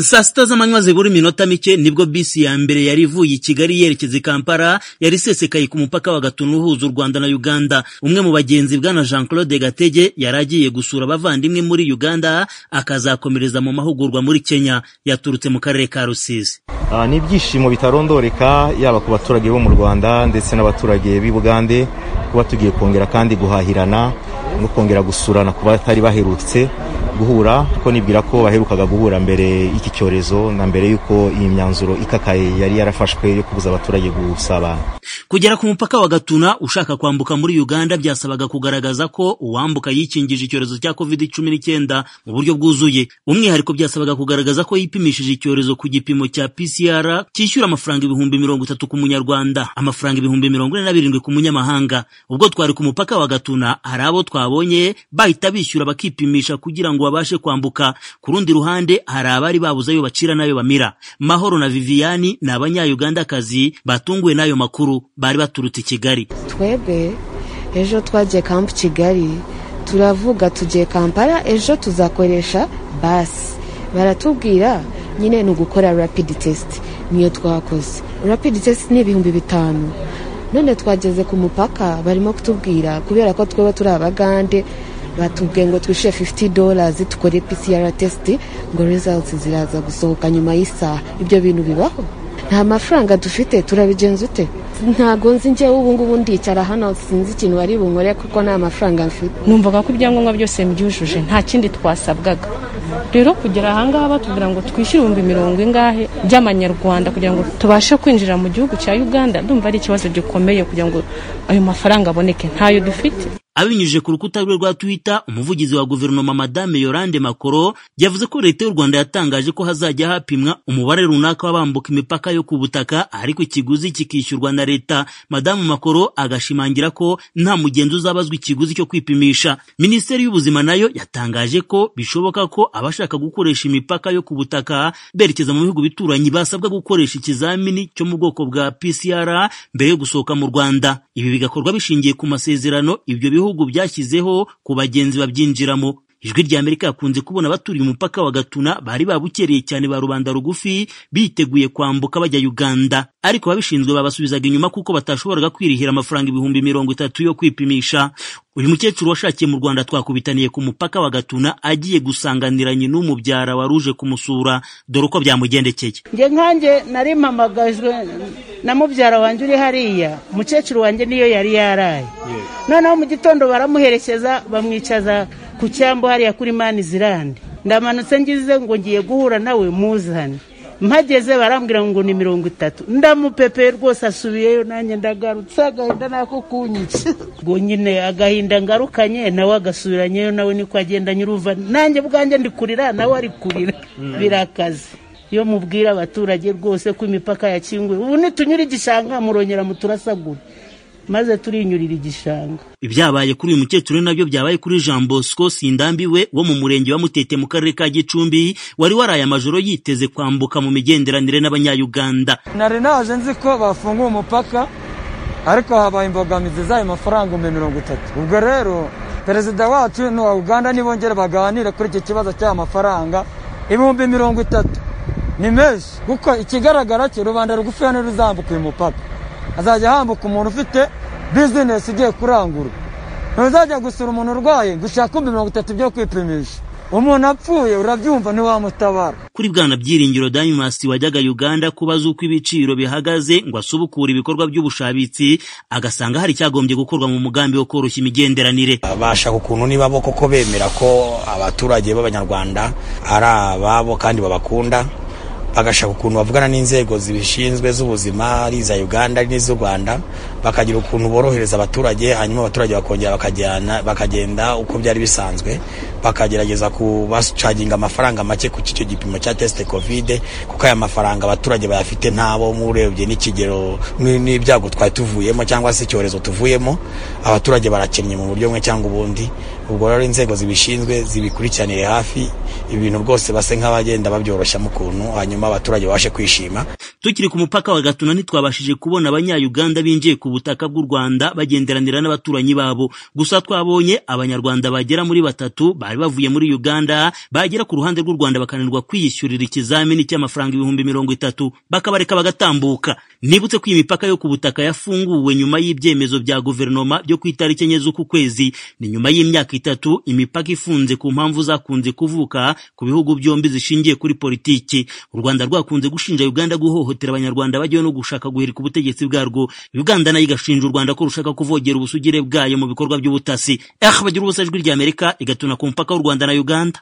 saa sita z'amanywa zibura iminota mike nibwo bisi ya mbere yari ivuye i kigali yerekeza i kampala yari isesekaye ku mupaka wa gatuna uhuza u rwanda na uganda umwe mu bagenzi bwana jean claude gatege yari agiye gusura abavandimwe muri uganda akazakomereza mu mahugurwa muri kenya yaturutse mu karere ka rusizi ni ibyishimo bitarondoreka yaba ku baturage bo mu rwanda ndetse n'abaturage b'i bugande kuba tugiye kongera kandi guhahirana no kongera gusurana ku batari baherutse guhura kuko nibwira ko baherukaga guhura mbere y'iki cyorezo na mbere y'uko iyi myanzuro ikakaye yari yarafashwe yo kubuza abaturage gusabana kugera ku mupaka wa gatuna ushaka kwambuka muri uganda byasabaga kugaragaza ko uwambuka yikingije icyorezo cya covid cumi n'icyenda mu buryo bwuzuye umwihariko byasabaga kugaragaza ko yipimishije icyorezo ku gipimo cya pcr cyishyura amafaranga ibihumbi mirongo itatu ku munyarwanda amafaranga ibihumbi mirongo ine na birindwi ku munyamahanga ubwo twari ku mupaka wa gatuna hari abo twabonye bahita bishyura bakipimisha kugira ngo babashe kwambuka ku rundi ruhande hari abari babuze ayo bacira n'ayo bamira mahoro na viviyani ni abanyayugandakazi batunguwe n'ayo makuru bari baturutse i kigali twebwe ejo twagiye kampu kigali turavuga tugiye kampala ejo tuzakoresha basi baratubwira nyine ni ugukora rapidi tesiti niyo twakoze rapidi tesiti ni ibihumbi bitanu none twageze ku mupaka barimo kutubwira kubera ko twaba turi abagande batubwiye ngo twishyure 50 dollars tukore PCR test ngo results ziraza gusohoka nyuma y'isaha ibyo bintu bibaho nta mafaranga dufite turabigenza ute ntago nzi njyewe ubu ngubu ndicara hano sinzi ikintu bari bunkore kuko nta mafaranga mfite numvaga ko ibyangombwa byose mbyujuje nta kindi twasabwaga rero kugera ahangaha batubwira ngo twishyure ibihumbi mirongo ingahe by'amanyarwanda kugira ngo tubashe kwinjira mu gihugu cya uganda ndumva ari ikibazo gikomeye kugira ngo ayo mafaranga aboneke ntayo dufite abinyujije ku rukuta rwe rwa twitter umuvugizi wa guverinoma madame yorande makoro yavuze ko leta y'u rwanda yatangaje ko hazajya hapimwa umubare runaka w'abambuka imipaka yo ku butaka ariko ikiguzi kikishyurwa na leta madamu makoro agashimangira ko nta mugenzi uzabazwa ikiguzi cyo kwipimisha minisiteri y'ubuzima nayo yatangaje ko bishoboka ko abashaka gukoresha imipaka yo ku butaka berekeza mu bihugu bituranyi basabwa gukoresha ikizamini cyo mu bwoko bwa pcr mbere yo gusohoka mu rwanda ibi bigakorwa bishingiye ku masezerano ibyo bihugu bihugu byashyizeho ku bagenzi babyinjiramo ijwi ry'amerika yakunze kubona abaturiye umupaka wa gatuna bari babukereye cyane ba rubanda rugufi biteguye kwambuka bajya uganda ariko ababishinzwe babasubizaga inyuma kuko batashoboraga kwirihira amafaranga ibihumbi mirongo itatu yo kwipimisha uyu mukecuru washakiye mu rwanda twakubitaniye ku mupaka wa gatuna agiye gusanganiranye n'umubyara waruje kumusura dore uko byamugendekeye njye nkanjye narimpamagajwe na mubyara wanjye uri hariya umukecuru wanjye niyo yari yaraye noneho mu gitondo baramuherekeza bamwicaza ku cyambu hariya kuri mani zirande ndamanutse ngize ngo ngiye guhura nawe muzane mpageze barambwira ngo ni mirongo itatu ndamupepe rwose asubiyeyo nanjye ndagarutse agahinda nako kunyitse ngo nyine agahinda ngarukanye nawe agasubiranyeyo nawe niko agenda nyuruva nanjye bwanjye ndi kurira nawe ari kurira birakaze iyo mubwira abaturage rwose ko imipaka yakinguye ubu nitunyura igishanga murongera muturasagura maze turinyurira igishanga ibyabaye kuri uyu mukecuru nabyo byabaye kuri jean bosco sindambiwe wo mu murenge wa mutete mu karere ka gicumbi wari waraye amajoro yiteze kwambuka mu migenderanire n'abanyayuganda nari naje nzi ko bafunguye umupaka ariko habaye imbogamizi z'ayo mafaranga ibihumbi mirongo itatu ubwo rero perezida wacu n'uwa uganda nibongera baganire kuri iki kibazo cy'aya mafaranga ibihumbi mirongo itatu ni menshi kuko ikigaragara cyo rubanda rugufi hano ruzambuka uyu mupaka azajya hambuka umuntu ufite bizinesi igiye kurangura ntuzajya gusura umuntu urwaye gushaka mirongo itatu byo kwipimisha umuntu apfuye urabyumva ntiwamutabara kuri bwana byiringiro danimasi wajyaga uganda kubaza uko ibiciro bihagaze ngo asubukure ibikorwa by'ubushabitsi agasanga hari icyagombye gukorwa mu mugambi wo koroshya imigenderanire bashaka ukuntu niba bo koko bemera ko abaturage b'abanyarwanda ari ababo kandi babakunda bagashaka ukuntu bavugana n'inzego zibishinzwe z'ubuzima ari iza uganda ari n'iz'u rwanda bakagira ukuntu borohereza abaturage hanyuma abaturage bakongera bakajyana bakagenda uko byari bisanzwe bakagerageza kubacaginga amafaranga make ku cyo gipimo cya tesite kovide kuko aya mafaranga abaturage bayafite ntabo murebye n'ikigero n'ibyago twari tuvuyemo cyangwa se icyorezo tuvuyemo abaturage barakennye mu buryo bumwe cyangwa ubundi ubwo rero inzego zibishinzwe zibikurikiranire hafi ibintu rwose base nk'abagenda babyoroshyamo ukuntu hanyuma abaturage babashe kwishima tukiri ku mupaka wa gatuna ntitwabashije kubona abanyayuganda binjiye ku butaka bw'u rwanda bagenderanira n'abaturanyi babo gusa twabonye abanyarwanda bagera muri batatu bari bavuye muri uganda bagera ku ruhande rw'u rwanda bakananirwa kwiyishyurira ikizamini cy'amafaranga ibihumbi mirongo itatu bakabareka bagatambuka nibutse ko iyi mipaka yo ku butaka yafunguwe nyuma y'ibyemezo bya guverinoma byo ku itariki enye z'uku kwezi ni nyuma y'imyaka itatu imipaka ifunze ku mpamvu zakunze kuvuka ku bihugu byombi zishingiye kuri politiki u rwanda rwakunze gushinja uganda guhohotera abanyarwanda bagiwe no gushaka guhirika ubutegetsi bwarwo uganda nayo igashinja u rwanda ko rushaka kuvogera ubusugire bwayo mu bikorwa by'ubutasi eh bagira ubusajwi ry'amerika igatuna ku mupaka w'u rwanda na uganda